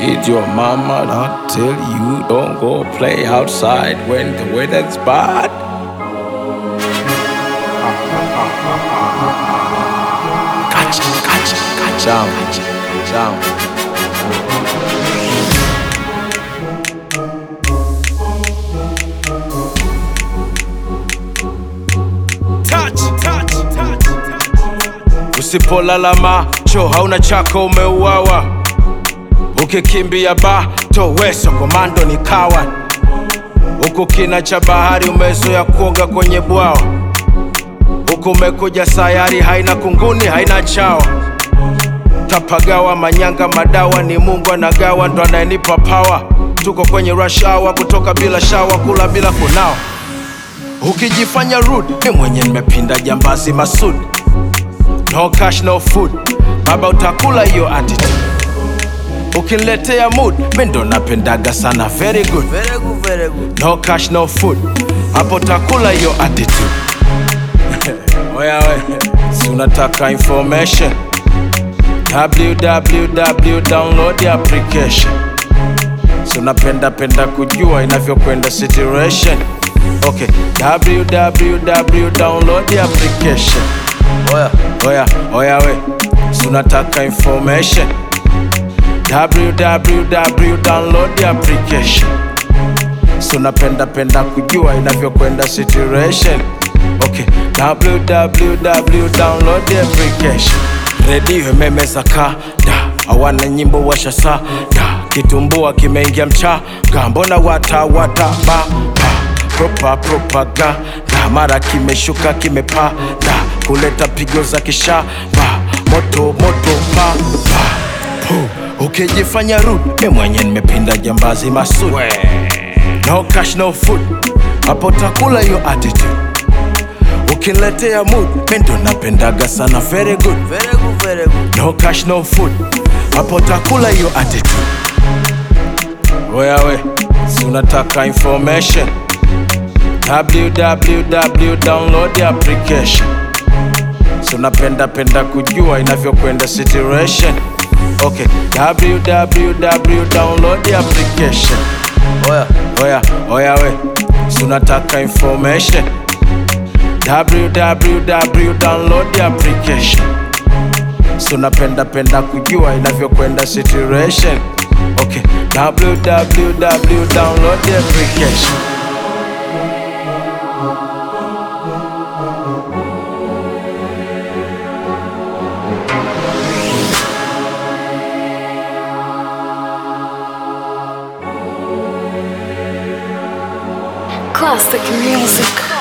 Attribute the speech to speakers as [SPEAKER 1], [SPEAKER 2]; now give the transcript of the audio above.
[SPEAKER 1] Did your mama not tell you don't go play outside when the weather's bad? Gotcha, gotcha, gotcha, gotcha. Touch, touch, touch, touch. Usipolala macho hauna chako umeuawa, ukikimbia bato weso komando ni kawa, huku kina cha bahari umezoea kuoga kwenye bwawa, huku umekuja sayari haina kunguni haina chawa, tapagawa manyanga madawa ni Mungu anagawa ndo anayenipa power. Tuko kwenye rush hour, kutoka bila shawa, kula bila kunawa ukijifanya rude, mi mwenye nimepinda jambazi Masud. No cash no food, baba utakula hiyo attitude. Ukiniletea mood, mi ndo napendaga sana very good.
[SPEAKER 2] Very good, very good.
[SPEAKER 1] No cash no food, hapo utakula hiyo attitude. Oya we, si unataka information? www download the application. Si unapenda penda kujua inavyokwenda situation. Okay, www download the application.
[SPEAKER 2] Oya,
[SPEAKER 1] Oya, oya we, si unataka information? www download the application. Si unapenda penda kujua inavyokwenda situation. Okay, www download the application. Redio imemeza kada, hawana nyimbo washasa da, kitumbua kimeingia mchaga, mbona wata wata ba ba propa propaganda, mara kimeshuka kimepanda, kuleta pigo za kishaba, moto moto pa pa pu, ukijifanya rude, mi mwenye nimepinda jambazi Masud. No cash no food, hapo takula hiyo attitude. Ukiniletea mood, mi ndo napendaga sana very good.
[SPEAKER 2] very good, very good.
[SPEAKER 1] No cash no food, hapo takula hiyo attitude. Oya we, si unataka information? www download the application. Si unapenda penda kujua inavyokwenda situation. Okay, www download the application.
[SPEAKER 2] Oya,
[SPEAKER 1] Oya, oya we, si unataka information? www download the application. Si unapenda penda kujua inavyokwenda situation. Okay, www download the application.
[SPEAKER 3] Classic music.